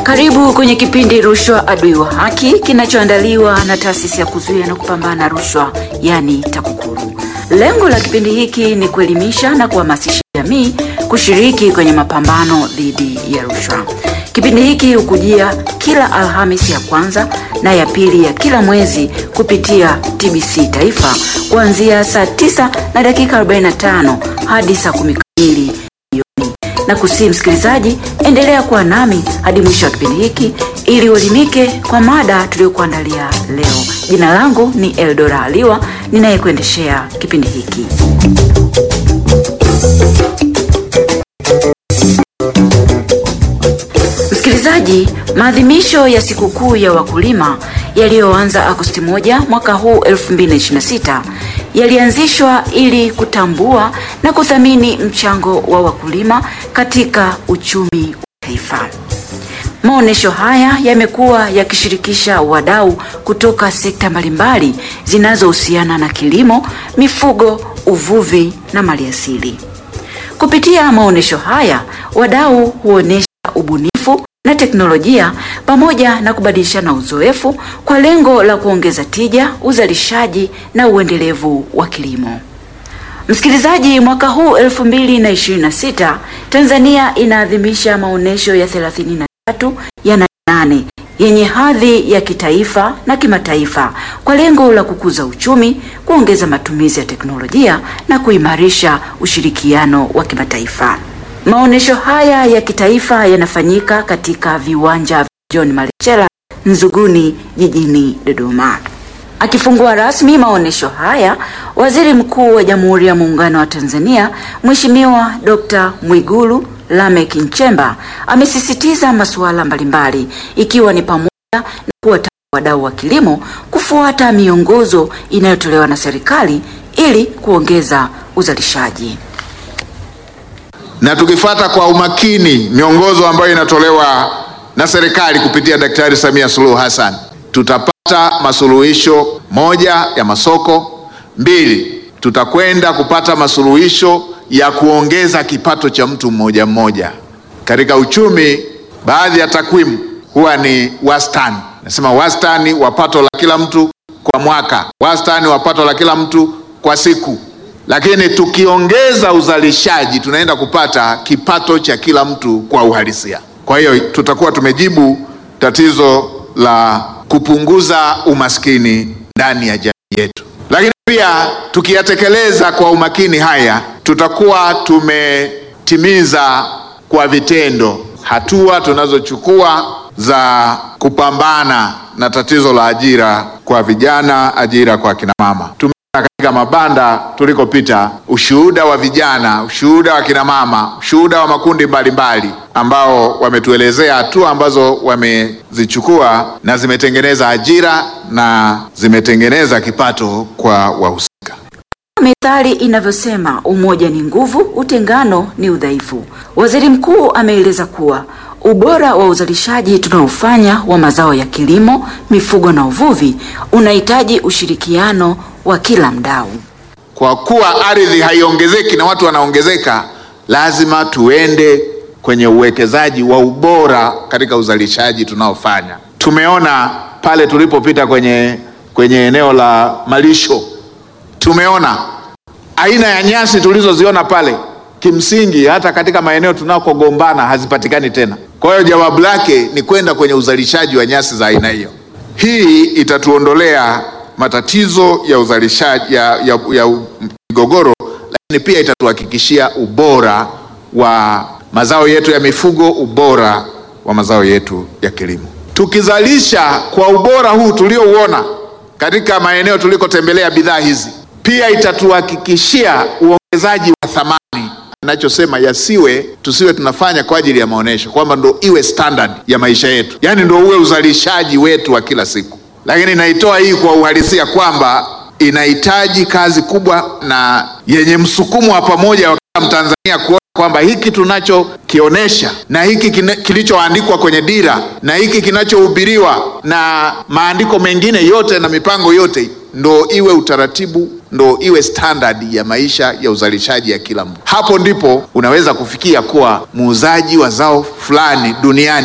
Karibu kwenye kipindi Rushwa Adui wa Haki kinachoandaliwa na taasisi ya kuzuia na kupambana rushwa, yani TAKUKURU. Lengo la kipindi hiki ni kuelimisha na kuhamasisha jamii kushiriki kwenye mapambano dhidi ya rushwa. Kipindi hiki hukujia kila Alhamisi ya kwanza na ya pili ya kila mwezi kupitia TBC Taifa kuanzia saa 9 na dakika 45 hadi saa 10 kamili na kusii msikilizaji, endelea kuwa nami hadi mwisho wa kipindi hiki ili uelimike kwa mada tuliyokuandalia leo. Jina langu ni Eldora Aliwa ninayekuendeshea kipindi hiki. Msikilizaji, maadhimisho ya sikukuu ya wakulima yaliyoanza Agosti moja mwaka huu 2026 yalianzishwa ili kutambua na kuthamini mchango wa wakulima katika uchumi wa taifa. Maonesho haya yamekuwa yakishirikisha wadau kutoka sekta mbalimbali zinazohusiana na kilimo, mifugo, uvuvi na maliasili. Kupitia maonesho haya, wadau huonesha ubunifu na teknolojia pamoja na kubadilishana uzoefu kwa lengo la kuongeza tija, uzalishaji na uendelevu wa kilimo. Msikilizaji, mwaka huu 2026 Tanzania inaadhimisha maonesho ya 33 ya nane yenye hadhi ya kitaifa na kimataifa kwa lengo la kukuza uchumi, kuongeza matumizi ya teknolojia na kuimarisha ushirikiano wa kimataifa. Maonesho haya ya kitaifa yanafanyika katika viwanja vya John Malechela Nzuguni jijini Dodoma. Akifungua rasmi maonesho haya, Waziri Mkuu wa Jamhuri ya Muungano wa Tanzania Mheshimiwa Dr. Mwigulu Lameck Nchemba amesisitiza masuala mbalimbali ikiwa ni pamoja na kuwataka wadau wa kilimo kufuata miongozo inayotolewa na serikali ili kuongeza uzalishaji na tukifuata kwa umakini miongozo ambayo inatolewa na serikali kupitia Daktari Samia Suluhu Hassan tutapata masuluhisho: moja, ya masoko; mbili, tutakwenda kupata masuluhisho ya kuongeza kipato cha mtu mmoja mmoja. Katika uchumi, baadhi ya takwimu huwa ni wastani, nasema wastani wa pato la kila mtu kwa mwaka, wastani wa pato la kila mtu kwa siku lakini tukiongeza uzalishaji tunaenda kupata kipato cha kila mtu kwa uhalisia. Kwa hiyo tutakuwa tumejibu tatizo la kupunguza umaskini ndani ya jamii yetu, lakini pia tukiyatekeleza kwa umakini haya tutakuwa tumetimiza kwa vitendo hatua tunazochukua za kupambana na tatizo la ajira kwa vijana, ajira kwa kina mama katika mabanda tulikopita, ushuhuda wa vijana, ushuhuda wa kina mama, ushuhuda wa makundi mbalimbali ambao wametuelezea hatua ambazo wamezichukua na zimetengeneza ajira na zimetengeneza kipato kwa wahusika. Methali inavyosema umoja ni nguvu, utengano ni udhaifu. Waziri Mkuu ameeleza kuwa ubora wa uzalishaji tunaofanya wa mazao ya kilimo, mifugo na uvuvi unahitaji ushirikiano wa kila mdau. Kwa kuwa ardhi haiongezeki na watu wanaongezeka, lazima tuende kwenye uwekezaji wa ubora katika uzalishaji tunaofanya. Tumeona pale tulipopita kwenye, kwenye eneo la malisho, tumeona aina ya nyasi tulizoziona pale, kimsingi hata katika maeneo tunakogombana hazipatikani tena. Kwa hiyo jawabu lake ni kwenda kwenye uzalishaji wa nyasi za aina hiyo. Hii itatuondolea matatizo ya uzalishaji ya, ya, ya migogoro, lakini pia itatuhakikishia ubora wa mazao yetu ya mifugo, ubora wa mazao yetu ya kilimo. Tukizalisha kwa ubora huu tuliouona katika maeneo tulikotembelea bidhaa hizi, pia itatuhakikishia uongezaji wa thamani anachosema yasiwe, tusiwe tunafanya kwa ajili ya maonesho, kwamba ndo iwe standard ya maisha yetu, yaani ndo uwe uzalishaji wetu wa kila siku lakini naitoa hii kwa uhalisia kwamba inahitaji kazi kubwa na yenye msukumo wa pamoja wa kila Mtanzania kuona kwamba hiki tunachokionyesha na hiki kilichoandikwa kwenye dira na hiki kinachohubiriwa na maandiko mengine yote na mipango yote ndo iwe utaratibu, ndo iwe standard ya maisha ya uzalishaji ya kila mtu. Hapo ndipo unaweza kufikia kuwa muuzaji wa zao fulani duniani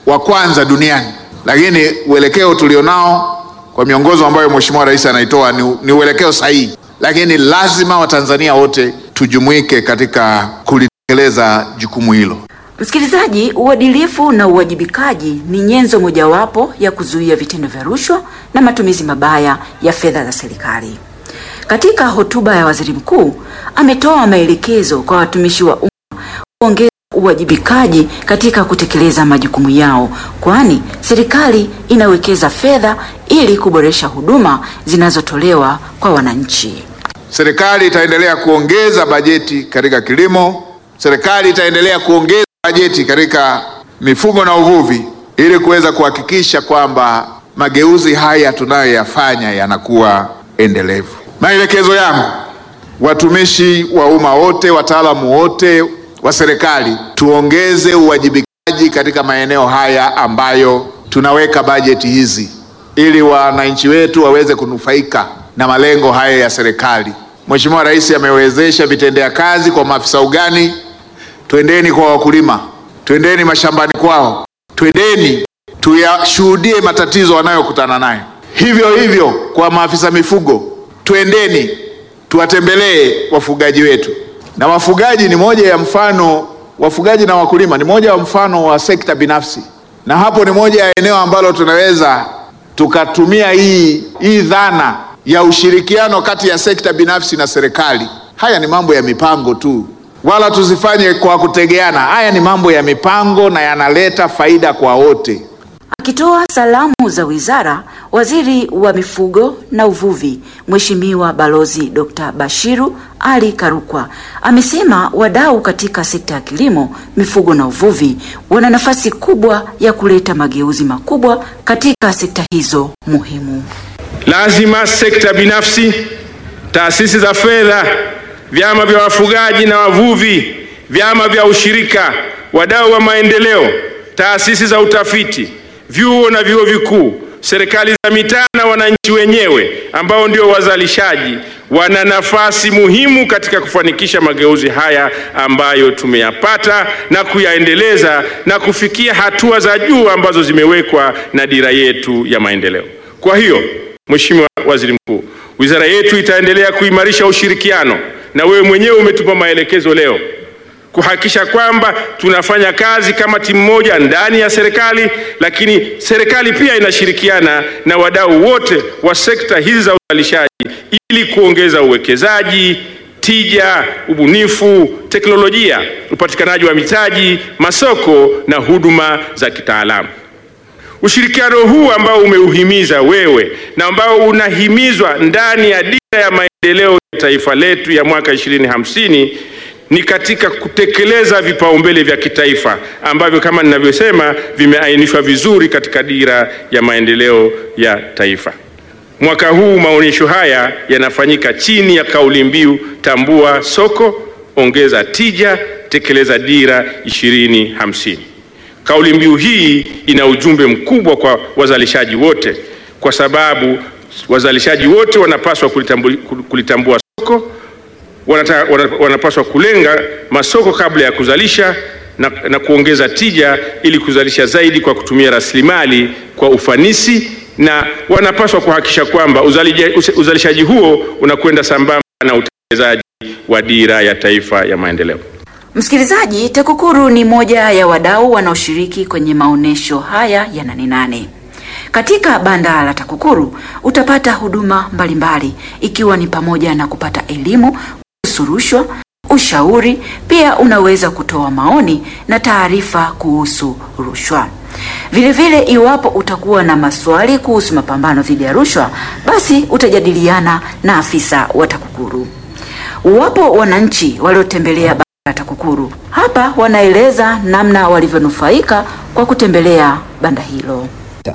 wa kwanza duniani, lakini uelekeo tulionao kwa miongozo ambayo Mheshimiwa Rais anaitoa ni, ni uelekeo sahihi, lakini lazima Watanzania wote tujumuike katika kulitekeleza jukumu hilo. Msikilizaji, uadilifu na uwajibikaji ni nyenzo mojawapo ya kuzuia vitendo vya rushwa na matumizi mabaya ya fedha za serikali. Katika hotuba ya Waziri Mkuu ametoa maelekezo kwa watumishi wa umma kuongeza uwajibikaji katika kutekeleza majukumu yao, kwani serikali inawekeza fedha ili kuboresha huduma zinazotolewa kwa wananchi. Serikali itaendelea kuongeza bajeti katika kilimo. Serikali itaendelea kuongeza bajeti katika mifugo na uvuvi ili kuweza kuhakikisha kwamba mageuzi haya tunayoyafanya yanakuwa endelevu. Maelekezo yangu, watumishi wa umma wote, wataalamu wote wa serikali, tuongeze uwajibikaji katika maeneo haya ambayo tunaweka bajeti hizi ili wananchi wetu waweze kunufaika na malengo haya ya serikali. Mheshimiwa Rais amewezesha vitendea kazi kwa maafisa ugani. Twendeni kwa wakulima, twendeni mashambani kwao, twendeni tuyashuhudie matatizo wanayokutana nayo. Hivyo hivyo kwa maafisa mifugo, twendeni tuwatembelee wafugaji wetu. Na wafugaji ni moja ya mfano, wafugaji na wakulima ni moja ya mfano wa sekta binafsi, na hapo ni moja ya eneo ambalo tunaweza tukatumia hii hii dhana ya ushirikiano kati ya sekta binafsi na serikali. Haya ni mambo ya mipango tu, wala tusifanye kwa kutegeana. Haya ni mambo ya mipango na yanaleta faida kwa wote. Akitoa salamu za wizara, waziri wa mifugo na uvuvi Mheshimiwa Balozi Dr. Bashiru Ali Karukwa amesema wadau katika sekta ya kilimo, mifugo na uvuvi wana nafasi kubwa ya kuleta mageuzi makubwa katika sekta hizo muhimu. Lazima sekta binafsi, taasisi za fedha, vyama vya wafugaji na wavuvi, vyama vya ushirika, wadau wa maendeleo, taasisi za utafiti, vyuo na vyuo vikuu, serikali za mitaa na wananchi wenyewe ambao ndio wazalishaji wana nafasi muhimu katika kufanikisha mageuzi haya ambayo tumeyapata na kuyaendeleza na kufikia hatua za juu ambazo zimewekwa na dira yetu ya maendeleo. Kwa hiyo, Mheshimiwa Waziri Mkuu, wizara yetu itaendelea kuimarisha ushirikiano na wewe mwenyewe umetupa maelekezo leo kuhakikisha kwamba tunafanya kazi kama timu moja ndani ya serikali, lakini serikali pia inashirikiana na wadau wote wa sekta hizi za uzalishaji ili kuongeza uwekezaji, tija, ubunifu, teknolojia, upatikanaji wa mitaji, masoko na huduma za kitaalamu. Ushirikiano huu ambao umeuhimiza wewe na ambao unahimizwa ndani ya dira ya maendeleo ya taifa letu ya mwaka 2050 ni katika kutekeleza vipaumbele vya kitaifa ambavyo kama ninavyosema vimeainishwa vizuri katika dira ya maendeleo ya taifa. Mwaka huu maonyesho haya yanafanyika chini ya kauli mbiu tambua soko, ongeza tija, tekeleza dira 2050. Kauli mbiu hii ina ujumbe mkubwa kwa wazalishaji wote, kwa sababu wazalishaji wote wanapaswa kulitambua, kulitambua soko wanata, wanapaswa kulenga masoko kabla ya kuzalisha na, na kuongeza tija ili kuzalisha zaidi kwa kutumia rasilimali kwa ufanisi, na wanapaswa kuhakikisha kwamba uzalishaji huo unakwenda sambamba na utekelezaji wa dira ya taifa ya maendeleo. Msikilizaji, TAKUKURU ni moja ya wadau wanaoshiriki kwenye maonesho haya ya Nane Nane. Katika banda la TAKUKURU utapata huduma mbalimbali ikiwa ni pamoja na kupata elimu kuhusu rushwa, ushauri, pia unaweza kutoa maoni na taarifa kuhusu rushwa. Vilevile, iwapo utakuwa na maswali kuhusu mapambano dhidi ya rushwa, basi utajadiliana na afisa wa TAKUKURU. Wapo wananchi waliotembelea banda la TAKUKURU hapa, wanaeleza namna walivyonufaika kwa kutembelea banda hilo.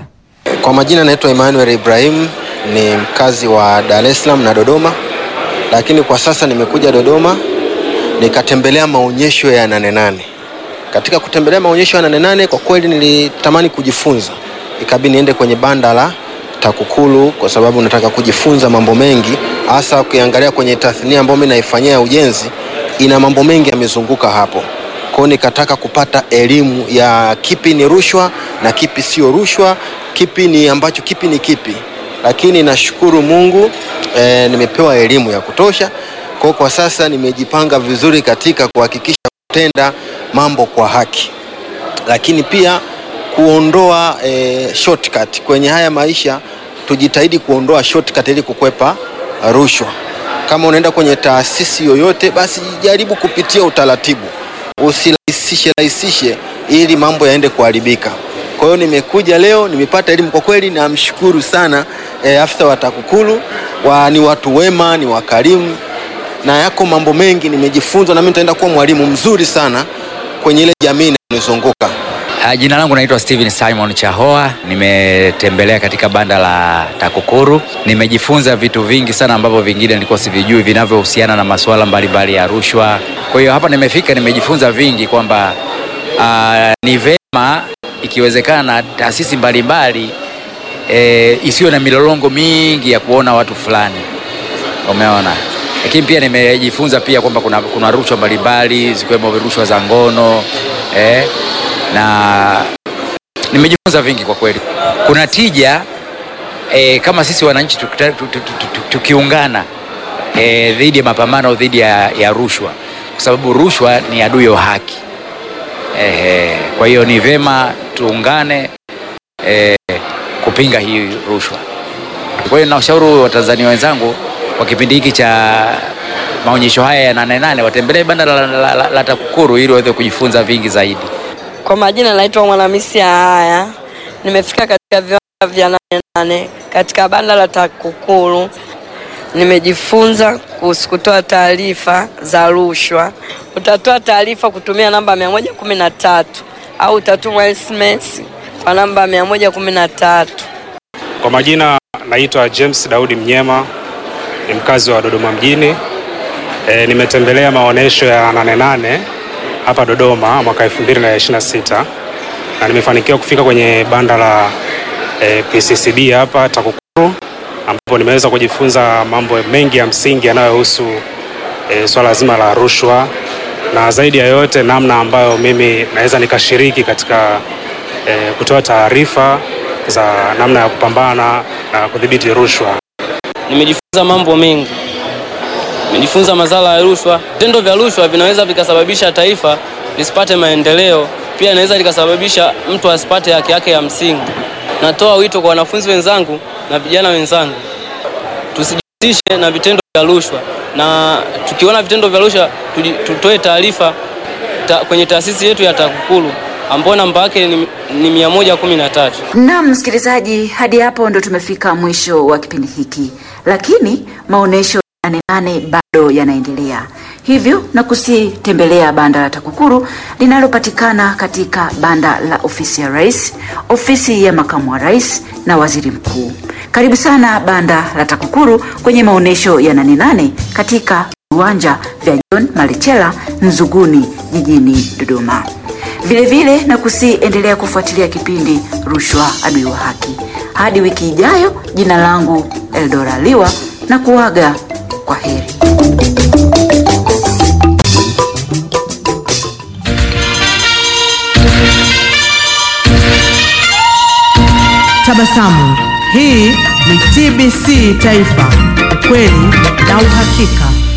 Kwa majina naitwa Emmanuel Ibrahim, ni mkazi wa Dar es Salaam na Dodoma, lakini kwa sasa nimekuja Dodoma nikatembelea maonyesho ya Nane Nane. Katika kutembelea maonyesho ya Nane Nane, kwa kweli nilitamani kujifunza, ikabidi niende kwenye banda la TAKUKURU kwa sababu nataka kujifunza mambo mengi, hasa ukiangalia kwenye tathnia ambayo mimi naifanyia ujenzi, ina mambo mengi yamezunguka hapo. hiyo nikataka kupata elimu ya kipi ni rushwa na kipi sio rushwa, kipi ni ambacho kipi ni kipi. Lakini nashukuru Mungu e, nimepewa elimu ya kutosha. Kwa kwa sasa nimejipanga vizuri katika kuhakikisha kutenda mambo kwa haki, lakini pia kuondoa e, shortcut kwenye haya maisha. Tujitahidi kuondoa shortcut ili kukwepa rushwa. Kama unaenda kwenye taasisi yoyote, basi jaribu kupitia utaratibu, usirahisishe rahisishe ili mambo yaende kuharibika. Kwa hiyo nimekuja leo, nimepata elimu kwa kweli, namshukuru sana e, afisa wa TAKUKURU wa, ni watu wema, ni wakarimu na yako mambo mengi nimejifunza, na mimi nitaenda kuwa mwalimu mzuri sana kwenye ile jamii inayonizunguka. Uh, jina langu naitwa Steven Simon Chahoa. Nimetembelea katika banda la TAKUKURU, nimejifunza vitu vingi sana ambavyo vingine nilikuwa sivijui vinavyohusiana na masuala mbalimbali ya rushwa. Kwa hiyo hapa nimefika, nimejifunza vingi kwamba uh, ni vema ikiwezekana na taasisi mbalimbali e, isiyo na milolongo mingi ya kuona watu fulani, umeona. Lakini pia nimejifunza pia kwamba kuna, kuna rushwa mbalimbali zikiwemo rushwa za ngono eh, na nimejifunza vingi kwa kweli. Kuna tija e, kama sisi wananchi tukita- tu- tu- tu- tu- tukiungana e, dhidi ya mapambano dhidi ya, ya rushwa, kwa sababu rushwa ni adui wa haki. Ehe, kwa hiyo ni vema tuungane e, kupinga hii rushwa. Kwa hiyo nawashauri Watanzania wenzangu kwa kipindi hiki cha maonyesho haya ya Nane Nane watembelee banda la, la, la, la TAKUKURU ili waweze kujifunza vingi zaidi. Kwa majina naitwa Mwanamisi Haya, nimefika katika viwanja vya Nane Nane katika banda la TAKUKURU. Nimejifunza kuhusu kutoa taarifa za rushwa. Utatoa taarifa kutumia namba 113 au utatuma SMS kwa namba 113. Kwa majina naitwa James Daudi Mnyema, ni mkazi wa Dodoma mjini. E, nimetembelea maonyesho ya Nane Nane hapa Dodoma mwaka 2026 na nimefanikiwa kufika kwenye banda la e, PCCB hapa TAKUKURU ambapo nimeweza kujifunza mambo mengi ya msingi yanayohusu e, swala zima la rushwa na zaidi ya yote namna ambayo mimi naweza nikashiriki katika e, kutoa taarifa za namna ya kupambana na kudhibiti rushwa. Nimejifunza mambo mengi, nimejifunza madhara ya rushwa. Vitendo vya rushwa vinaweza vikasababisha taifa lisipate maendeleo, pia inaweza likasababisha mtu asipate haki yake ya msingi. Natoa wito kwa wanafunzi wenzangu na vijana wenzangu, tusijihusishe na vitendo vya rushwa, na tukiona vitendo vya rushwa tuji- tutoe taarifa ta, kwenye taasisi yetu ya TAKUKURU ambayo namba yake ni, ni mia moja kumi na tatu. Naam, msikilizaji, hadi hapo ndo tumefika mwisho wa kipindi hiki, lakini maonyesho ya Nane Nane bado yanaendelea, hivyo na kusitembelea banda la TAKUKURU linalopatikana katika banda la ofisi ya rais, ofisi ya makamu wa rais na waziri mkuu. Karibu sana banda la TAKUKURU kwenye maonyesho ya Nane Nane katika viwanja vya John Malechela Nzuguni jijini Dodoma. Vilevile na kusiendelea kufuatilia kipindi Rushwa Adui wa Haki. Hadi wiki ijayo, jina langu Eldora Liwa na kuaga kwa heri. Tabasamu. Hii ni TBC Taifa, ukweli na uhakika.